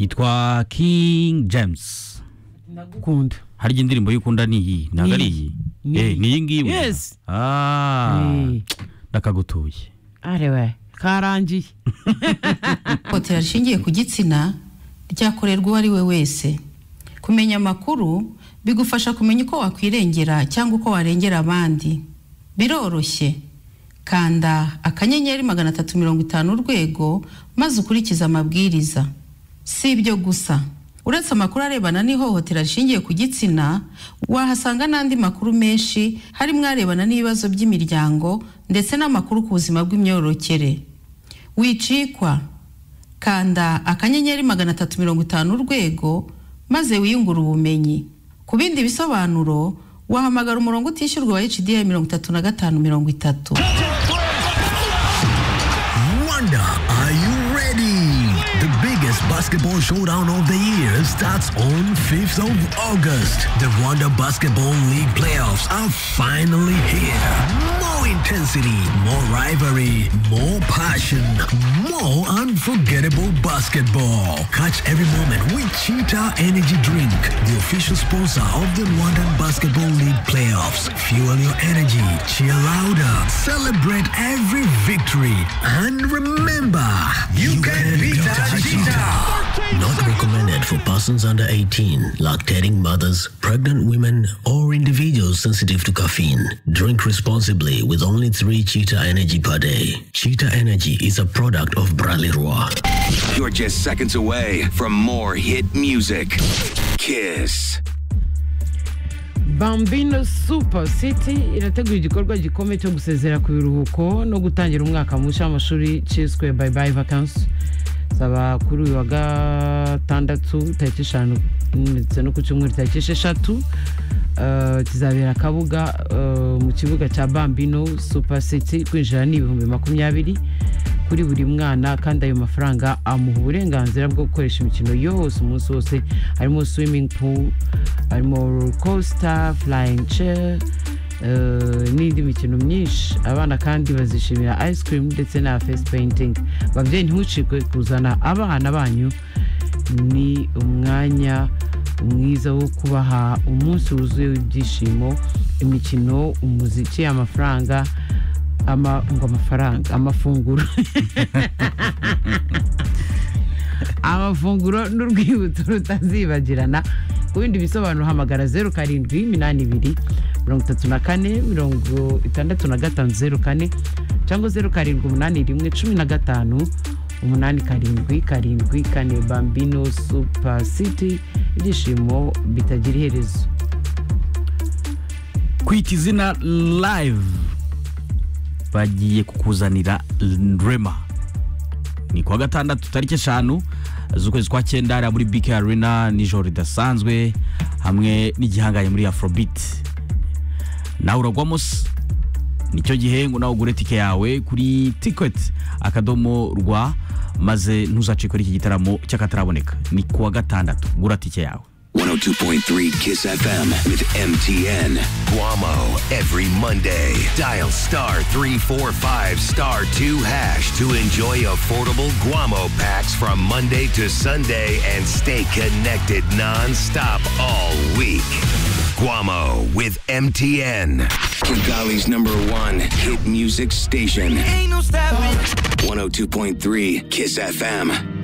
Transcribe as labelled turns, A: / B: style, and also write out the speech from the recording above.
A: yitwa King James
B: ndagukunda
A: harya indirimbo y'ukunda ni iyi ntabwo ari iyi
B: Ni iyi.
A: Eh, ni iyi ngiyi we.
B: Yes.
A: Ah,
B: Eh.
A: ndakagutuye
B: arewe karangiye
C: ihohotera rishingiye ku gitsina ryakorerwa uwo ari we wese kumenya amakuru bigufasha kumenya uko wakwirengera cyangwa uko warengera abandi biroroshye kanda akanyenyeri magana atatu mirongo itanu urwego maze ukurikize amabwiriza si ibyo gusa uretse amakuru arebana n'ihohotera rishingiye ku gitsina wahasanga n'andi makuru menshi harimo arebana n'ibibazo by'imiryango ndetse n'amakuru ku buzima bw'imyororokere wicikwa kanda akanyenyeri magana atatu mirongo itanu urwego maze wiyungure ubumenyi ku bindi bisobanuro wahamagara umurongo utishyurwa wa hda mirongo itatu na gatanu mirongo itatu
D: Wanda, are you ready? The biggest basketball showdown of the year starts on 5th of August. The Wanda Basketball League playoffs are finally here. More intensity, more rivalry, more passion, more unforgettable basketball. Catch every moment with Cheetah Energy Drink, the official sponsor of the London Basketball League playoffs. Fuel your energy, cheer louder, celebrate every victory, and remember, you, can, beat that Cheetah. Not recommended for persons under 18, lactating mothers, pregnant women, or individuals sensitive to caffeine. Drink responsibly with only three Cheetah Energy per day. Cheetah Energy is a product of Bras Leroy.
E: You're just seconds away from more hit music. Kiss.
B: bambino super city irategura igikorwa gikomeye cyo gusezera ku biruhuko no gutangira umwaka mushya w'amashuri cyiswe bayi bayi vakansi zaba kuri uyu wa gatandatu tariki eshanu ndetse no ku cyumweru tariki esheshatu Eh, kizabera kabuga eh, mu kibuga cya bambino super city kwinjira ni ibihumbi makumyabiri kuri buri mwana kandi ayo mafaranga amuha uburenganzira bwo gukoresha imikino yose umunsi wose harimo swimming pool harimo roller coaster flying chair eh, n'indi mikino myinshi abana kandi bazishimira ice cream ndetse na face painting babyeyi ntimucikwe kuzana abana banyu ni umwanya mwiza wo kubaha umunsi wuzuye w'ibyishimo imikino umuziki amafaranga ama, ngo amafaranga amafunguro amafunguro n'urwibutso rutazibagirana ku bindi bisobanuro hamagara zeru karindwi iminani ibiri mirongo itatu na kane mirongo itandatu na gatanu zeru kane cyangwa zeru karindwi umunani rimwe cumi na gatanu umunani karindwi karindwi kane bambino super city ibyishimo bitagira iherezo
A: kwita izina live bagiye kukuzanira rema ni kuwa gatandatu tariki eshanu z'ukwezi kwa cyenda hariya muri bk arena nijoro ridasanzwe hamwe n'igihangaye muri afrobeat nawe uragwamo se nicyo gihe ngo nawe ugure tike yawe kuri tiketi akadomo rwa maze ntuzacikore iki gitaramo cy'akataraboneka ni kuwa gatandatu gura tike yawe
E: 102.3 Kiss FM with MTN.
D: Guamo every Monday. Dial star 345 star 2 hash to enjoy affordable Guamo packs from Monday to Sunday and stay connected non-stop all week. Guamo with MTN.
E: Kigali's number one hit music station. 102.3 Kiss FM.